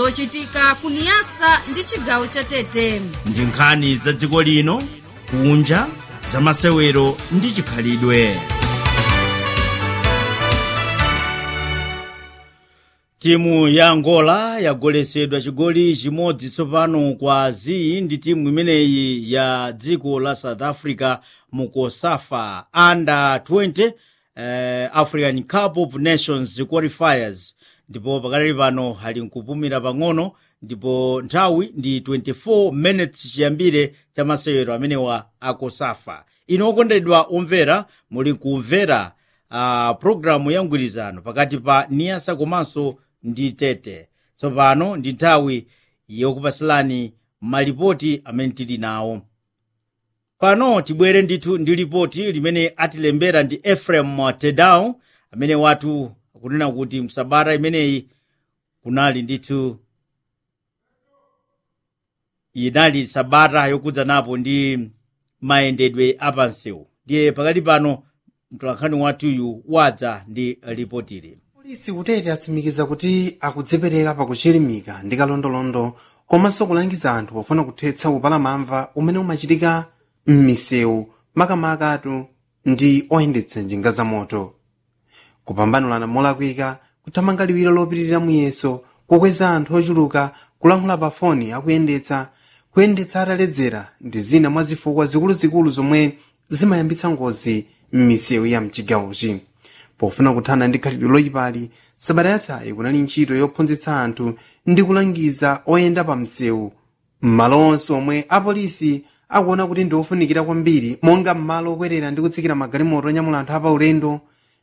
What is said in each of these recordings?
zochitika kuniyasa ndi chigawo cha tete ndi nkhani za dziko lino kunja za masewero ndi chikhalidwe timu ya angola yagoletsedwa chigoli chimodzi tsopano kwa zi ndi timu imeneyi ya dziko la south africa mu kosafa under 20 eh, african cup of nations qualifiers ndipo pakali pano ali nkupumira pang'ono ndipo nthawi ndi 24 minutes chiyambire cha masewero amenewa akosafa ino okondedwa omvera muli kumvera uh, programu ya mgwirizano pakati pa niyasa komanso ndi tete tsopano ndi nthawi yokupasilani malipoti amene tili nawo pano tibwere ndithu ndi lipoti limene atilembera ndi efrem tedao amene watu akunena kuti msabata imeneyi kunali ndithu inali sabata yokudza napo ndi mayendedwe apansewu ndiye pakali pano mtolankhani wathuyu wadza ndi lipotili polisi kutete atsimikiza kuti akudzipereka pakuchilimika ndi kalondolondo komanso kulangiza anthu pofuna kuthetsa upalamamva umene umachitika m'misewu makamakatu ndi oyendetsa njinga za moto kupambanulana molakwika kuthamanga liwiro lopitirira muyeso kukweza anthu ochuluka kulankhula pa foni akuyendetsa kuyendetsa ataledzera ndi zina mwa zifukwa zikuluzikulu zomwe zimayambitsa ngozi m'misewu ya mchigawochi pofuna kuthana ndi khalidwe loyipali sabata yathayi kunali ntchito yophunzitsa anthu ndi kulangiza oyenda pa msewu m'malo onse omwe apolisi akuona kuti ndi ofunikira kwambiri monga m'malo okwerera ndi kutsikira magalimoto onyamula anthu apaulendo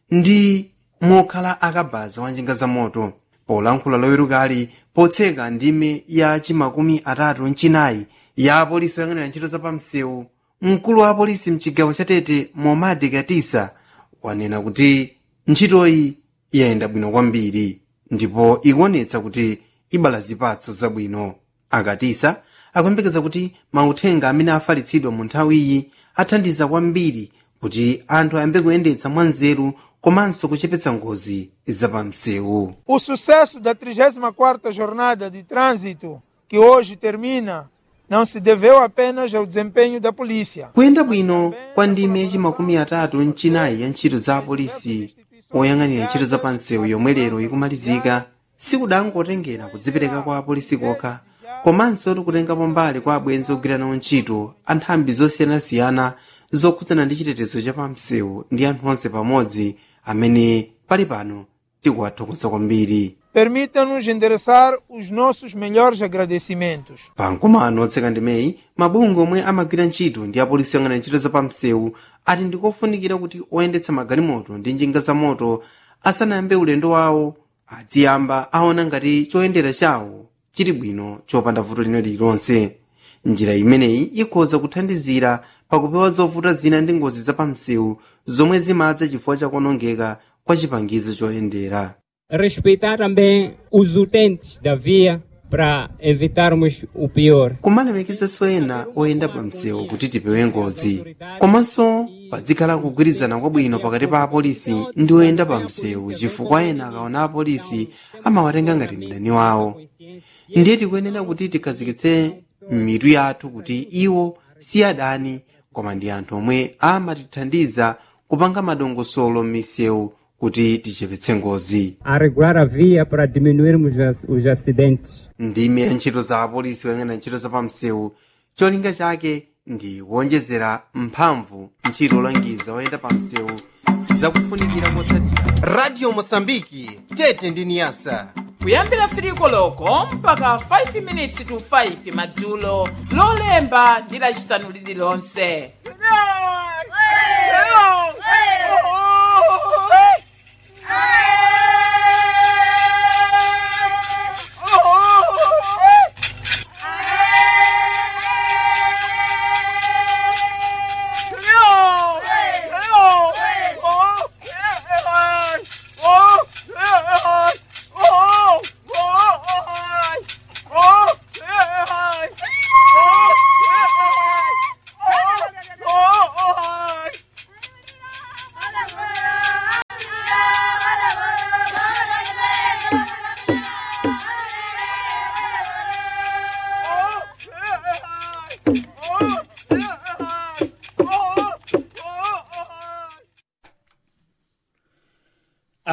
ndi mokhala akabaza wa njinga za moto polankhula lowerukali potseka ndime ya chimakumi atatu mchinayi ya apolisi oyang'anira ntchito za pamsewu mkulu wa apolisi mchigawo cha tete momadi katisa wanena kuti ntchitoyi yayenda bwino kwambiri ndipo ikuonetsa kuti ibala zipatso zabwino akatisa akuyembekeza kuti mauthenga amene afalitsidwa mu nthawiyi athandiza kwambiri kuti anthu ayambe kuyendetsa mwanzeru komanso kuchepetsa ngozi zapamsewu O sucesso da 34ª Jornada de Trânsito, que hoje termina, não se deveu apenas ao desempenho da polícia. kuyenda bwino kwa ndime yachimakumi atatu mchinayi ya ntchito za apolisi oyang'anira ntchito za pansewu yomwe lero ikumalizika sikudangotengera kudzipereka kwa apolisi kokha komanso tikutengapo mbali kwa abwenzi ogwira nawo ntchito anthambi zosiyanasiyana zokhudzana ndi chitetezo cha pamsewu ndi anthu onse pamodzi amene pali pano tikuwathokoza kwambiri Permita-nos endereçar os nossos melhores agradecimentos. pamkumano otseka ndimeyi mabungwe omwe amagwira ntchito ndi apolisi oyang'anira ntchito za pamsewu ati ndikofunikira kuti oyendetsa magalimoto ndi njinga za moto asanayambe ulendo wawo aziyamba aona ngati choyendera chawo chili bwino chopanda vuto lina lililonse njira imeneyi ikhoza kuthandizira pakupewa zovuta zina ndi ngozi za pamsewu zomwe zimadza chifukwa chakuonongeka kwa chipangizo choyendera respeitar também os utentes da via para evitarmos o pior. kumalemekezanso ena oyenda pa msewu kuti tipewe ngozi komanso padzikhala kugwirizana kwabwino pakati pa apolisi ndi oyenda pa msewu chifukwa ena akaona apolisi amawatenga ngati mdani wawo ndiye tikuyenera kuti tikhazikitse mitu yathu kuti iwo si adani koma ndi anthu omwe amatithandiza kupanga madongosolo m'misewu kuti tichepetse ngozi A regular a via para diminuirmos as- os acidentes. ndime ya ntchito za apolisi oyang'anira ntchito za pamsewu cholinga chake ndi kuonjezera mphamvu ntchito olangiza oyenda pamsewu zakufunikira kotsatira radio mosambiki tete ndi niyasa kuyambira firiko loko mpaka 5 minutes to 5 madzulo lolemba ndi lacisanu lililonse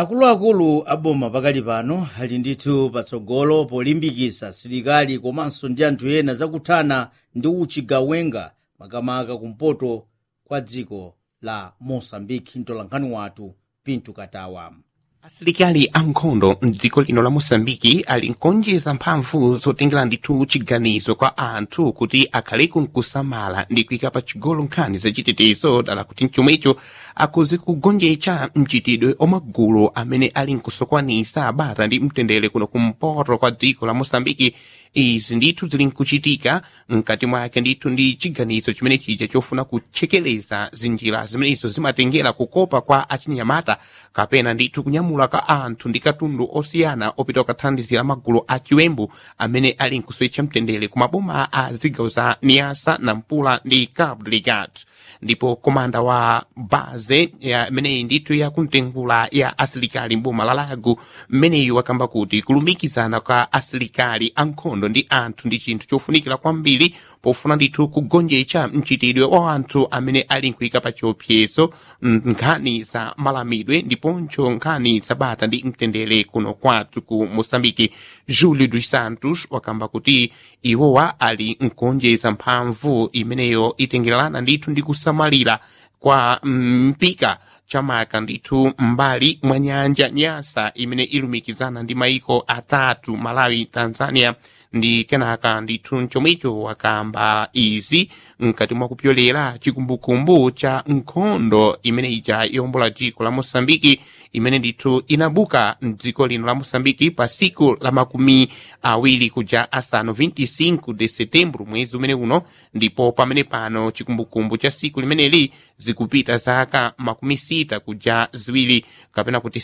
akuluakulu aboma pakali pano ali ndithu patsogolo polimbikitsa asilikali komanso ndi anthu ena zakuthana ndi uchigawenga makamaka kumpoto kwa dziko la mosambiki mtolankhani wathu pinto katawa asilikali ankhondo mdziko lino la mosambiki ali nkonjeza mphamvu zotengera ndithu chiganizo kwa anthu kuti akhaleku nkusamala ndi kuyika pa chigolo nkhani zachitetezo dala kuti mchomwecho akuzi kugonjetsa mchitidwe omagulu amene ali nkusokwanisa bata ndi mtendere kuno kumpoto kwa dziko la mosambiki izi ndithu zili nkuchitika mkati mwake ndithu ndi chiganizo chimene chija chofuna kuchekeleza zinjira zimenezo zimatengera kukopa kwa achinyamata kapena ndithu kunyamula ka anthu ndi katundu osiyana opita kukathandizira magulu a chiwembu amene ali nkusowetsa mtendere ku maboma a zigawo za niasa nampula ndi cabo delgado ndipo komanda wa baze imeneyi ndithu yakumtengula ya asilikali mboma la lago mmeneyu wakamba kuti kulumikizana kwa asilikali ankhondo ndi anthu ndi chinthu chofunikira kwambiri pofuna ndithu kugonjetsa mchitidwe wa anthu amene ali nkuyika pa chiopsezo nkhani za malamidwe ndiponso nkhani zabata ndi mtendere kuno kwathu ku mosambiki julio dos santos wakamba kuti iwowa ali nkuonjeza mphamvu imeneyo itengererana ndithu ndi kusamalira kwa mpika chamaka ndithu mbali mwa nyanja nyasa imene ilumikizana ndi maiko atatu malawi tanzania ndi kenaka ndithu mchomwecho wakamba izi mkati mwa kupyolera chikumbukumbu cha nkhondo imene ija yombola dziko la mosambiki imene ndithu inabuka mdziko lino la mosambiki pa siku la makumi awiri kuja asanu 25 de setembro mwezi umene uno ndipo pamene pano chikumbukumbu cha siku limeneli zikupita zaka makumi sita kuja ziwiri kapena kuti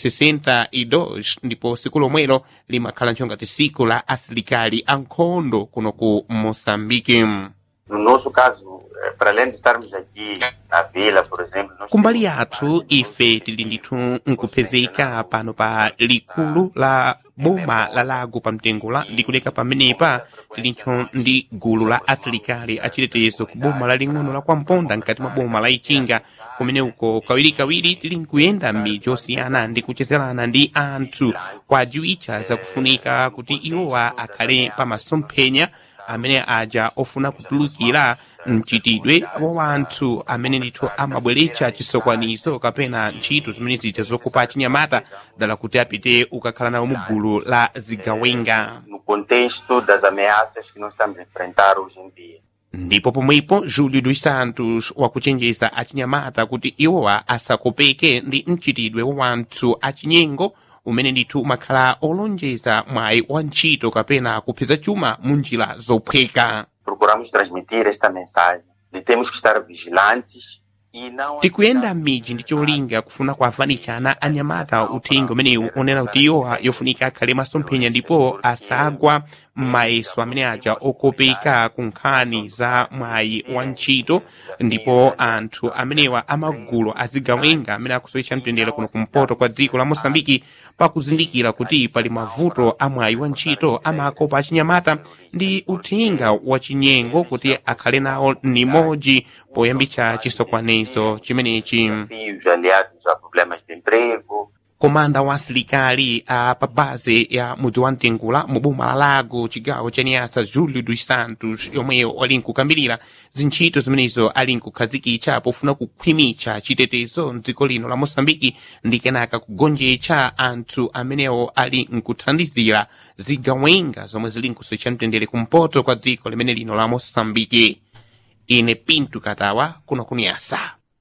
62 ndipo siku lomwelo limakhala nchongati siku la asilikali ankhondo kuno ku mosambiki No nosso caso, eh, para além de estarmos aqui na vila, por exemplo, nós kumbali temos yathu ife tili ndithu nkupezeka pano pa likulu la boma la lago pa mtengola ndi kuleka pamenepa tilintho ndi gulu la asilikali achitetezo ku boma laling'ono la kwamponda mkati mwa boma la ichinga kumene uko kawirikawiri tili nkuyenda m'midzi osiyana ndi kuchezerana ndi anthu kwajiwitcha zakufunika kuti iwowa akhale pa masomphenya amene aja ofuna kutulukira mchitidwe wa wanthu amene ndithu amabweretsa chisokwanizo kapena ntchito zimene zija zokopa achinyamata dala kuti apite ukakhala nawo mu gulu la zigawenga no contexto das ameaças que nós estamos a enfrentar hoje em dia. ndipo pomwepo julio dos santos wakuchenjeza achinyamata kuti iwowa asakopeke ndi mchitidwe wa wanthu achinyengo umene ndithu umakhala olonjeza mwayi wa ntchito kapena kupeza chuma mu njira zophweka Procuramos transmitir esta mensagem de temos que estar vigilantes e não tikuyenda m'midzi ndi cholinga kufuna kuavanitshana anyamata uthenga umenewu onena kuti iwowa yofunika akhale masomphenya ndipo asagwa m'mayeso amene aja okopeka ku nkhani za mwayi wa ntchito ndipo anthu amenewa amagulu azigawenga amene akusowetsa mtendere kuno kumpoto kwa dziko la mosambiki pakuzindikira kuti pali mavuto a mwayi wa ntchito amakopa achinyamata ndi uthenga wa chinyengo kuti akhale nawo nimodzi poyambitsa chisokonezo chimenechi desafios aliados a problemas de emprego, komanda wa asilikali a pa base ya mudzi wa mtengula mu boma la lago chigawo cha niasa julio dos santos yomweyo ali nkukambirira zintchito zimenezo ali nkukhazikitsa pofuna kukhwimitsa chitetezo mdziko lino la mosambiki ndi kenaka kugonjetsa anthu amenewo ali nkuthandizira zigawenga zomwe zili nkusowetsa mtendere kumpoto kwa dziko limene lino la mosambiki ine pintu katawa kuno kuniyasa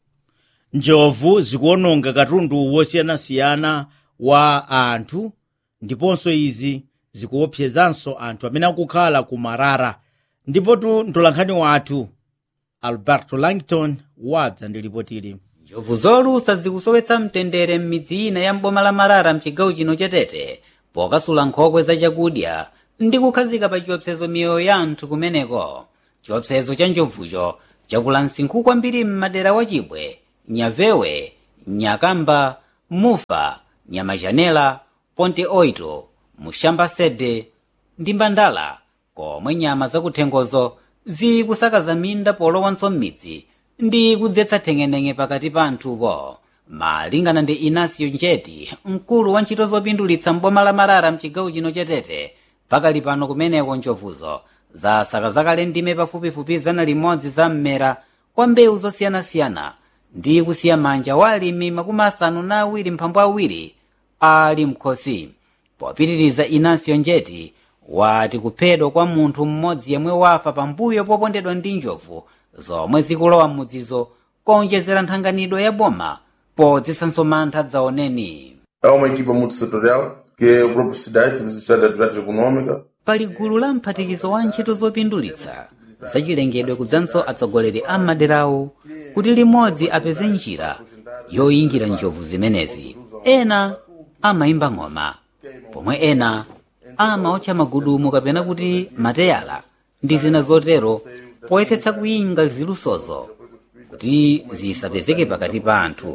njovu zikuononga katundu wosiyanasiyana wa anthu ndiponso izi zikuopsezanso anthu amene akukhala ku marara ndipotu mtolankhani wathu alberto langton wadza ndi lipotili njovu zolusa zikusowetsa mtendere m'midzi ina ya mboma la marara mchigawo chino chatete pokasula nkhokwe za chakudya ndi kukhazika pa chiopsezo miyoyo ya anthu kumeneko chiopsezo cha njovucho chakula msinkhu kwambiri m'madera wa chibwe nyavewe nyakamba mufa nyamachanela ponte oito mushamba sede ndi mbandala komwe nyama zakuthengozo zikusakaza minda polowanso m'midzi ndi kudzetsa theng'eneng'e pakati pa anthupo malingana ndi inasio njeti mkulu wa ntchito zopindulitsa mboma la marara mchigawo chino chetete pakali pano kumeneko njovuzo za sakazakale ndime pafupifupi zana limodzi za mmera kwa mbewu zosiyanasiyana ndi kusiya manja wa alimi makumi asanu na awiri mphambu awiri ali mkhosi popitiriza inasio njeti wati kuphedwa kwa munthu mmodzi yemwe wafa pambuyo popondedwa ndi njovu zomwe zikulowa m'mudzizo kuonjezera nthanganidwe ya boma podzisanso mantha dzaoneni Há uma equipa multissetorial, que é o próprio SIDAI, Serviço de Estado de Atividades Econômicas, pali gulu la mphatikizo wa ntchito zopindulitsa zachilengedwe kudzanso atsogoleri a maderawo kuti limodzi apeze njira yoyingira njovu zimenezi ena amayimba ng'oma pomwe ena amaotcha magudumu kapena kuti mateyala ndi zina zotero poyesetsa kuyinga zilusozo kuti zisapezeke pakati pa anthu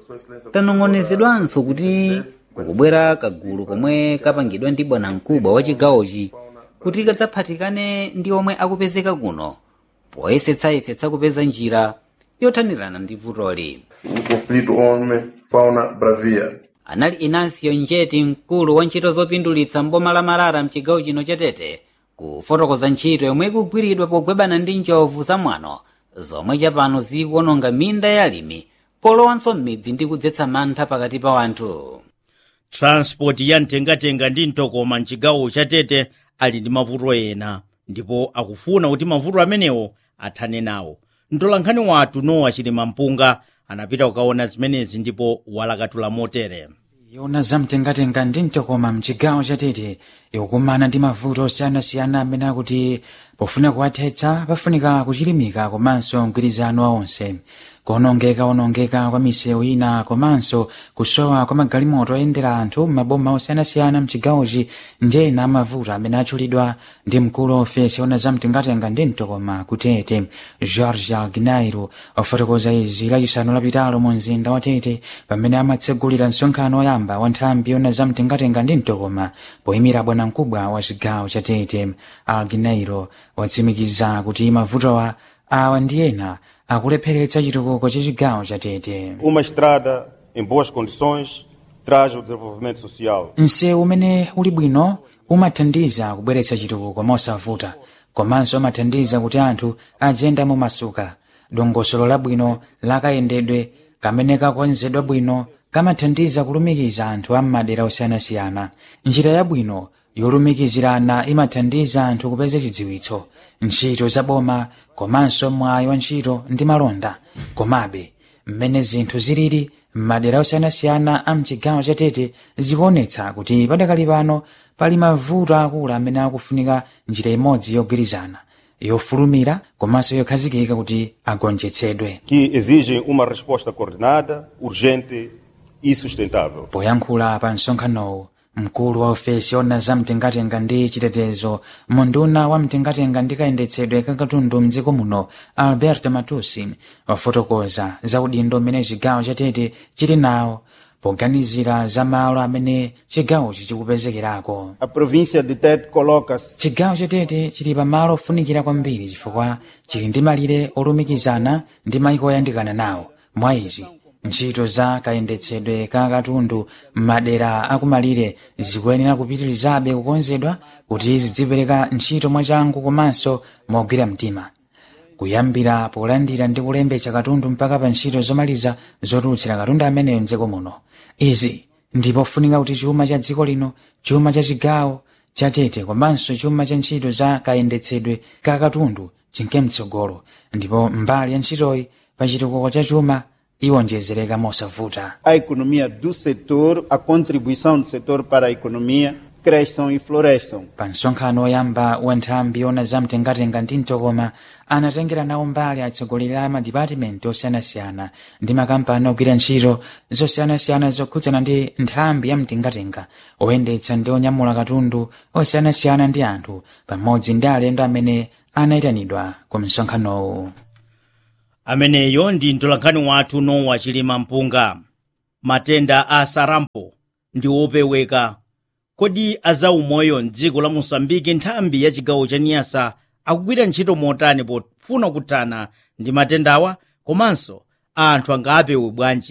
tanong'onezedwanso kuti kukubwera kagulu komwe kapangidwa ndi bwanamkubwa wa chigawochi kuti kadzaphatikane ndi omwe akupezeka kuno poyesetsayesetsa kupeza njira yothanirana ndi vutoli o conflito homem-fauna-bravia. anali inansiyo njeti mkulu wa ntchito zopindulitsa mboma la marara mchigawo chino chetete kufotokoza ntchito yomwe ikugwiridwa pogwebana ndi njovu zamwano zomwe chapano zikuononga minda ya alimi polowanso m'midzi ndi kudzetsa mantha pakati pa wanthu transport ya mtengatenga ndi mtokoma mchigawo chatete ali ndi mavuto ena ndipo akufuna kuti mavuto amenewo athane nawo mtolankhani wathu nowa chilima mpunga anapita kukaona zimenezi ndipo walakatula motere yona zamtengatenga ndi mtokoma mchigawo chatete ikukumana ndi mavuto osiyanasiyana amene akuti pofuna kuwathetsa pafunika kuchilimika komanso mgwirizano wa onse kuonongeka onongeka kwa misewu ina komanso kusowa kwa magalimoto oyendera anthu m'maboma osiyanasiyana mchigawochi ndi ena amavuto amene atchulidwa ndi mkulu wa ofesi yona zamtengatenga ndi mtokoma kutete george gnairo ofotokoza izi lachisanu lapitalo mu mzinda wa tete pamene amatsegulira msonkhano woyamba wa nthambi yona zamtengatenga ndi mtokoma poyimira bwanamkubwa wa chigawo cha tete alginairo watsimikiza kuti mavutowa awa ndi ena akulepheretsa chitukuko cha chigawo cha tete Uma estrada em boas condições traz o desenvolvimento social. msewu umene uli bwino umathandiza kubweretsa chitukuko mosavuta komanso umathandiza kuti anthu aziyenda mumasuka dongosolo labwino lakayendedwe kamene kakonzedwa bwino kamathandiza kulumikiza anthu a m'madera osiyanasiyana njira yabwino yolumikizirana imathandiza anthu kupeza chidziwitso ntchito zaboma komanso mwayi wa ntchito ndi malonda komabe mmene zinthu zilili m'madera osiyanasiyana a mchigawo chatete zikuonetsa kuti padakali pano pali mavuto akulu amene akufunika njira imodzi yogwirizana yofulumira komanso yokhazikika kuti agonjetsedwe que exigem uma resposta coordenada, urgente e sustentável. poyankhula pa msonkhanowu mkulu wa ofesi yona za mtengatenga ndi chitetezo munduna wa mtengatenga ndi kayendetsedwe kakatundu mdziko muno alberto matusi wafotokoza za udindo umene chigawo chatete chili nawo poganizira za malo amene chigawochi chikupezekerako A província de Tete coloca-se chigawo chatete chili pa malo ofunikira kwambiri chifukwa chili ndi malire olumikizana ndi mayiko oyandikana nawo mwa izi ntchito za kayendetsedwe ka katundu m'madera akumalire zikuyenera kupitirizabe kukonzedwa kuti zidzipereka ntchito mwachangu komanso mogwira mtima kuyambira polandira ndi kulembetsa katundu mpaka pa ntchito zomaliza zotulutsira katundu ameneyo mdziko muno izi ndipofunika kuti chuma cha dziko lino chuma cha chigawo cha tete komanso chuma cha ntchito za kayendetsedwe ka katundu chinke mtsogolo ndipo mbali ya ntchitoyi pa chitukuko cha chuma iwonjezereka mosavuta a economia do setor, a contribuição do setor para a economia, cresçam e floresçam. pa msonkhano woyamba wa nthambi yona za mtengatenga ndi mtokoma anatengera nawo mbali atsogoleri a madipatimenti osiyanasiyana ndi makampani ogwira ntchito zosiyanasiyana zokhudzana ndi nthambi ya mtengatenga oyendetsa ndi onyamula katundu osiyanasiyana ndi anthu pamodzi ndi alendo amene anayitanidwa ku msonkhanowu ameneyo ndi mtolankhani wathu nowa chilima mpunga matenda a sarampo ndi opeweka kodi azaumoyo mdziko la mosambiki nthambi ya chigawo cha niyasa akugwira ntchito motani pofuna kuthana ndi matendawa komanso anthu angapewe bwanji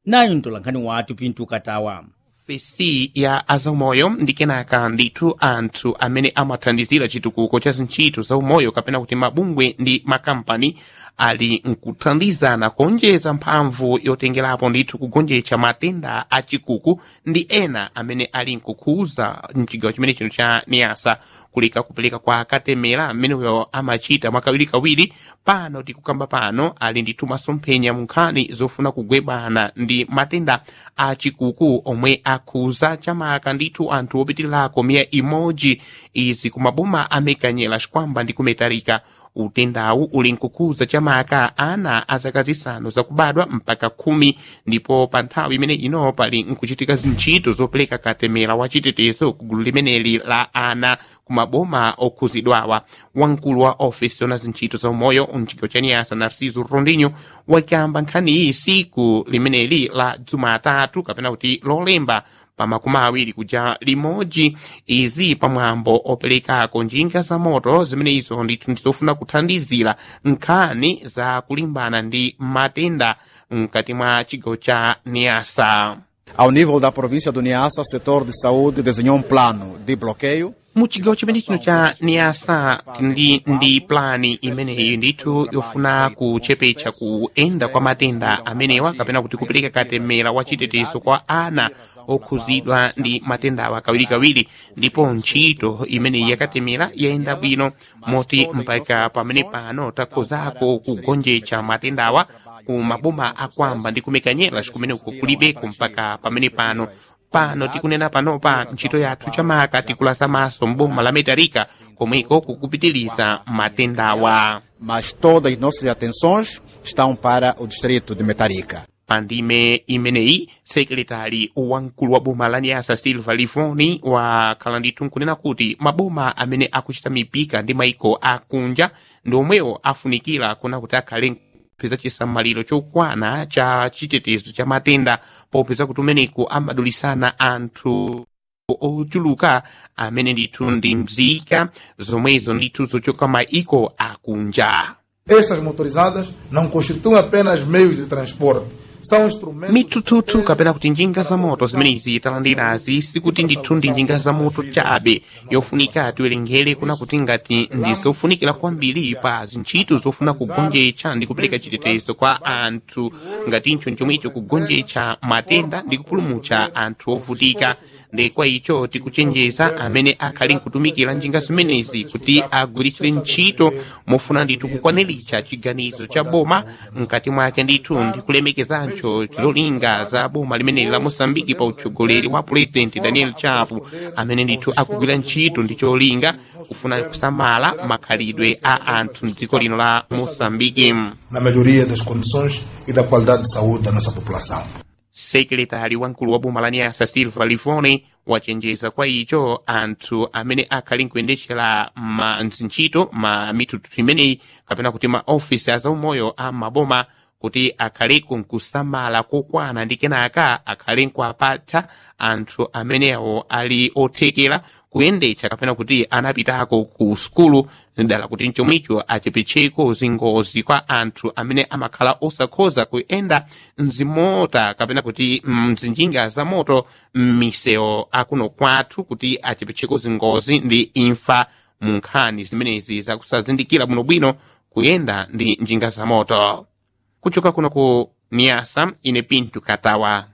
nayo mtolankhani wathu pinto katawa ofesi ya azaumoyo ndi kenaka ndithu anthu amene amathandizira chitukuko cha zintchito za umoyo kapena kuti mabungwe ndi makampani ali nkuthandizana kuonjeza mphamvu yotengerapo ndithu kugonjetsa matenda achikuku ndi ena amene ali nkukhuza mchigawo chimene chino cha niasa kuleka kupereka kwa katemera ameneyo amachita mwakawirikawiri pano tikukamba pano ali ndithu masomphenya mu nkhani zofuna kugwebana ndi matenda achikuku omwe akhuza chamaka ndithu anthu opitilirako miya imodzi izi kumaboma amekanyera xikwamba ndi kumetalika utendawu uli nkukhuza chamaka ana a zaka zisanu zakubadwa mpaka khumi ndipo pa nthawi imene ino pali nkuchitika zintchito zopereka katemera wa chitetezo ku gulu limeneli la ana kumaboma okhuzidwawa wamkulu wa ofisi yona zintchito za umoyo mchigawo cha niyasa narciso rondinho wakamba nkhaniyi siku limeneli la jumatatu kapena kuti lolemba pa makumi awiri kuja limodzi izi pamwambo operekako njinga za moto zimene izo ndithu ndizofuna kuthandizira nkhani za kulimbana ndi matenda mkati mwa chigawo cha niasa Ao nível da província do Niassa, o setor de saúde desenhou um plano de bloqueio mu chigawo chimene chino cha niasa tili ndi plani imeneyi ndithu yofuna kuchepetsa kuyenda kwa matenda amenewa kapena kuti kupereka katemera wa chitetezo kwa ana okhuzidwa ndi matendawa kawirikawiri ndipo ntchito imeneyi yakatemera yayenda bwino moti mpaka pamene pano takhozako kugonjetsa matendawa ku maboma akwamba ndi kumekanyera cikumene kulibeko mpaka pamene pano pano tikunena panopa ntchito yathu chamaka tikulaza maso mboma la metalika komweko kukupitiliza matendawa mas todas as nossas atenções estão para o distrito de Metarica. pandime imeneyi sekretari wamkulu wa boma la nyasa silva livoni wakhala ndithu nkunena kuti maboma amene akuchita mipika ndi maiko akunja ndi omwewo afunikira kuna kuti akhale kupeza chisamaliro chokwana cha chitetezo cha matenda popeza kuti umeneku amadulisana anthu ochuluka amene ndithu ndi mzika zomwezo ndithu zochoka maiko akunja Estas motorizadas não constituem apenas meios de transporte, são instrumentos. mitututu kapena kuti njinga za moto zimenezi talandirazi sikuti ndithu ndi njinga za moto chabe yofunika tiwerengere kuna kuti ngati ndi zofunikira kwambiri pa zintchito zofuna kugonjetsa ndi kupereka chitetezo kwa anthu ngatincho chomwecho kugonjetsa matenda ndi kupulumutsa anthu ovutika ndi kwa icho tikuchenjeza amene akhali nkutumikira njinga zimenezi kuti agwiritsire ntchito mofuna ndithu kukwaniritsa chiganizo cha boma mkati mwake ndithu ndi kulemekezancho zolinga za boma limeneli la mosambiki pa utsogoleri wa purezidenti daniel chapo amene ndithu akugwira ntchito ndi cholinga kufuna kusamala makhalidwe a anthu mdziko lino la mosambiki Na melhoria das condições e da qualidade de saúde da nossa população. sekretari wamkulu wa boma la nyasa silva livoni wachenjeza kwa icho anthu amene akhali nkuyendetsera ma ntchito ma mitututu imeneyi kapena kuti ma ofisi azaumoyo a maboma kuti akhaleku nkusamala kokwana ndi kenaka akhale nkuapatsa anthu amenewo ali othekera kuyendetsa kapena kuti anapitako ku sukulu dala kuti mchomwicho achepetseko zingozi kwa anthu amene amakhala osakhoza kuyenda mzimota kapena kuti mzinjinga za moto m'misewu akuno kwathu kuti achepetseko zingozi ndi imfa mu nkhani zimenezi zakusazindikira bwinobwino kuyenda ndi njinga za moto kuchoka kuno ku niasa ine pintu katawa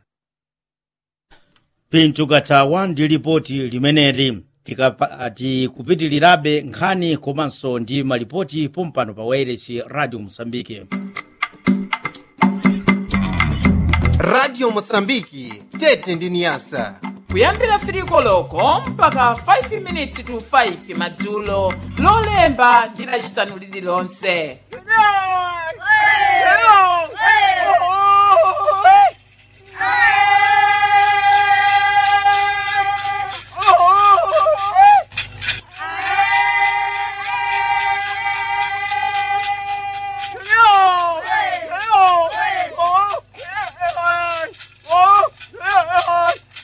pinto katawa ndi lipoti limeneli tikapa- tikupitilirabe nkhani komanso ndi malipoti pompano pa wairesi radio mosambike radio mosambiki tete ndi niyasa kuyambira firiko loko mpaka 5 minutes to 5 madzulo lolemba ndi lacisanu lililonse